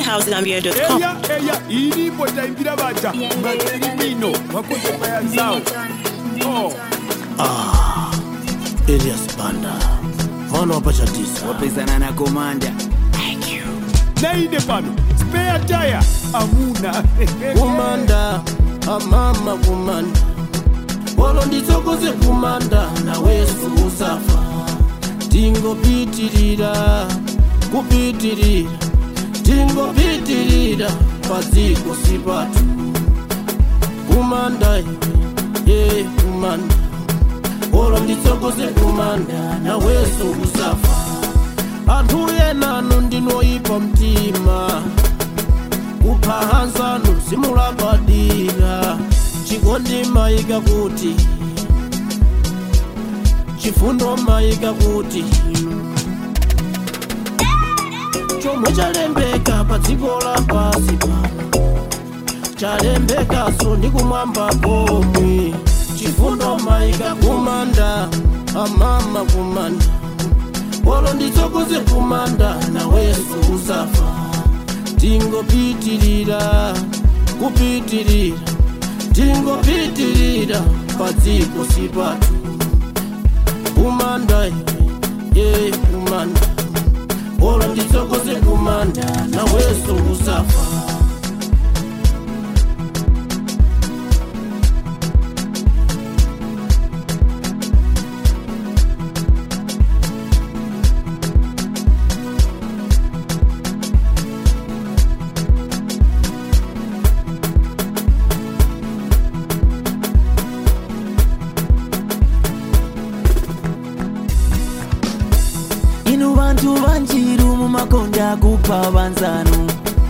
AdelHouseGambia.com. eya eya iripo taimbira vaja matiribino wakoze paya zao Oh. Elias Banda mwana wa pachatisa wapezana na komanda naine pano spare tire amuna kumanda amama kumanda wolo nditsokoze kumanda nawesu usafa tingopitirira kupitirira tingopitirira padziko sipatu kumanda ye kumanda wolo nditsokoze kumanda nawesu usafa anthu enanu ndinoyipa mtima kuphahanzanu simulabadira chikondi mayika kuti chifundo mayika kuti chomwe chalembeka pa dziko lapasi pano chalembekaso ndi kumwamba komwe chifundo mayika kumanda amama kumanda wolo nditsokoze kumanda naweso usafa tingopitirira kupitirira tingopitirira padziko sipatu kumanda ye kumanda wolo nditsokoze kumanda naweso usafa inu vantu vanjiru mumakonda kupa vanzanu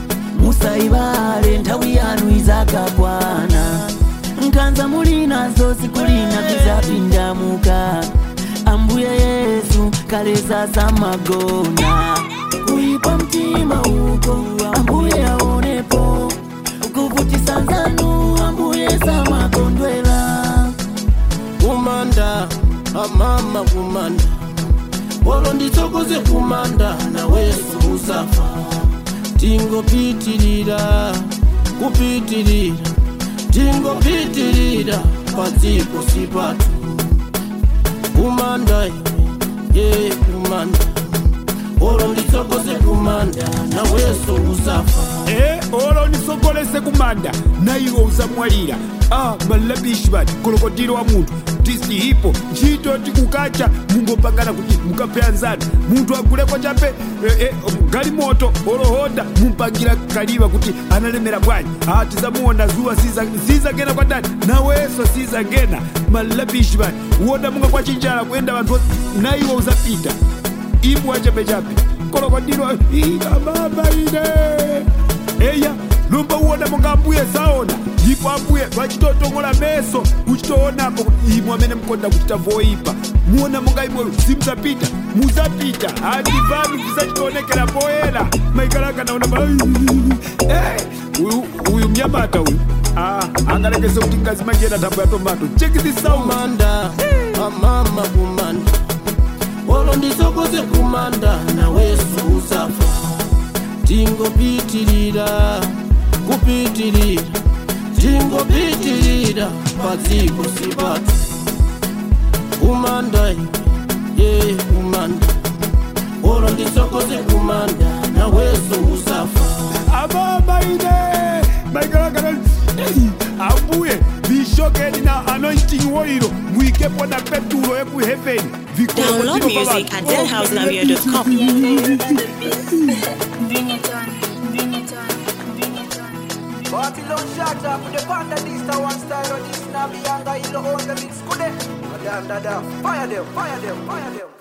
musaivale nthawi yanu izakakwana nkhanza muli nazo sikulina tizapindamuka ambuye yesu kaleza samagona kuipa mtima uko ambuye aonepo kuvutisa nzanu ambuye samakondwela kumanda amama kumanda wolo nditsokoze kumanda naweso usafa tingopitirira kupitirira tingopitirira padziko sipatu kumanda ye kumanda wolo nditsokoze kumanda naweso usafa e olo nisogolese kumanda naiwo usamwalira a malabishi bati kolokotiro wa munthu tisihipo ntchito tikukacha mungopangana kuti mukapheyanzana munthu aguleko chape e, e, galimoto olohonda mumpangira kaliva kuti analemera bwanji a tizamuona zuwa sizagena kwa dani naweso sizagena malabishi bati uwonda munga kwa chinjala kuyenda vanthu onse, naiwo uzapita imbwa chapechape kolokodirwa amama ine eya lumba uwona monga ambuye saona ndipo ambuye vachitotongola meso uchitoonapo imwe amene mukonda kuchita voipa muona monga imweyo simuzapita muzapita handi vanu visachitoonekera poyera maikalaka naona pa Eh, uyu uyu mnyamata uyu Ah, angalekese kuti ngazi manjena ntambo ya tomato check this sound kumanda amama kumanda wolo nditsokoze kumanda naweso usafa tingopitirira kupitirira tingopitirira padziko sipatu kumanda ye kumanda wolo nditsokoze kumanda naweso usafa ababa ine maikalakana ambuye vishokeni na anointing oilo muikepo na petulo yeku heaven Download music at AdelHouseGambia.com. Bring it on, bring it on, bring it on. Babylon shut up with the panda this the one style of this Nabi Yanga in the own the mix kude. Madam dada, fire them, fire them, fire them.